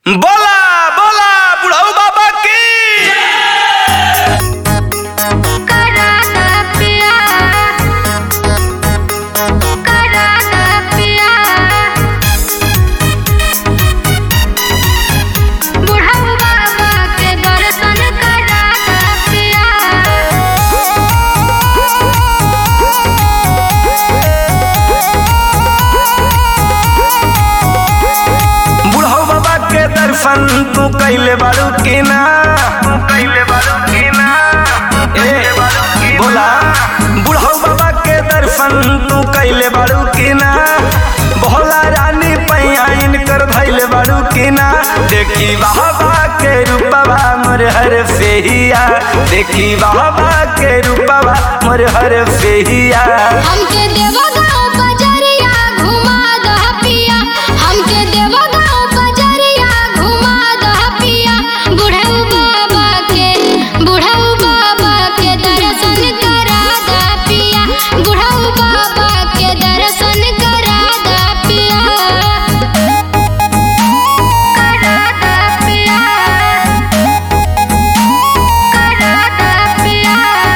बोला बोला बुढ़ऊ बाबा की कराना पिया कराना पिया बुढ़ऊ बाबा के दर्शन कराना पिया बुढ़ऊ बाबा के दर्शन तू कैले बारू की ना तू कैले बारू की ना ए बोला बुढ़ऊ बाबा के दर्शन तू कैले बारू की ना भोला रानी पैया इनकर धैले बारू की ना देखी बाबा के रूपवा मोर हर फेहिया देखी बाबा के रूपवा मोर हर फेहिया हमके देवा गाँव बजरिया घुमा दह पिया हमके देवा गाँव बजरिया घुमा दह पिया बुढ़ऊ बाबा के बुढ़ऊ बाबा के दर्शन करा दा पिया बुढ़ऊ बाबा के दर्शन करा दा पिया करा दा पिया करा दा पिया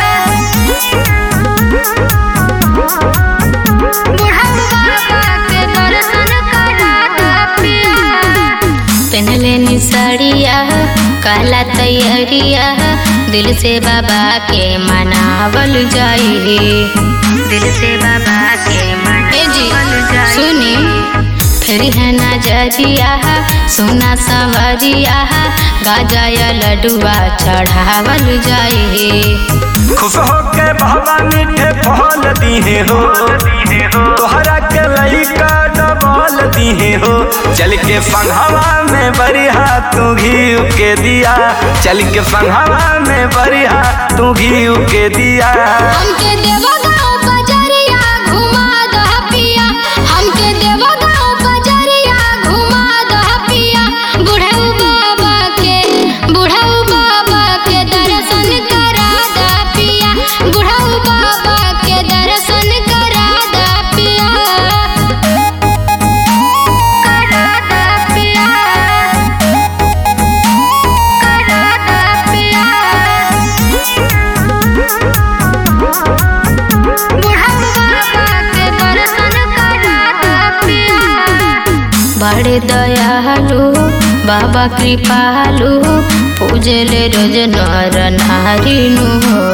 पहनले नी साड़िया काला तैयारिया दिल से बाबा के मनावल जाई दिल से बाबा के मनावल जाई सुनी फिर है नजरिया सोना सवरिया गाजा या लडुआ चढ़ावल जाई खुश होके बाबा मीठे फल दीहे हो तोहरा के लइका डबल दीहे हो चल के फंघवा में बरिहा तू घी के दिया चल के फंघवा में बरिहा तू घी के दिया हमके देवा गाँव बजरिया घुमा दह पिया हमके देवा गाँव बजरिया घुमा दह पिया बुढ़ऊ बाबा के बुढ़ऊ बाबा के दर्शन करा दा पिया बुढ़ऊ बाबा के दर्शन करा दा पिया करा दा पिया करा दा पिया बड़े दयालु बाबा कृपालु पूजले रोज नर नारी नु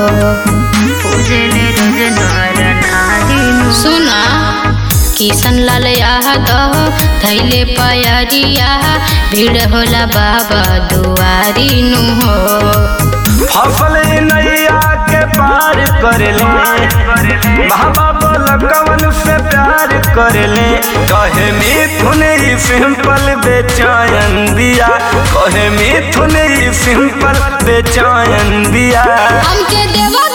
पूजले रोज नर नारी नु सुना किशन लाल यादव धैले पयरिया भीड़ होला बाबा दुआरी नु हो फसल नैया के पार कर ले बाबा बोल कवन से प्यार कर ले कहे मिथुन ही सिंपल बेचैन दिया कहे मिथुन ही सिंपल बेचैन दिया हमके देवा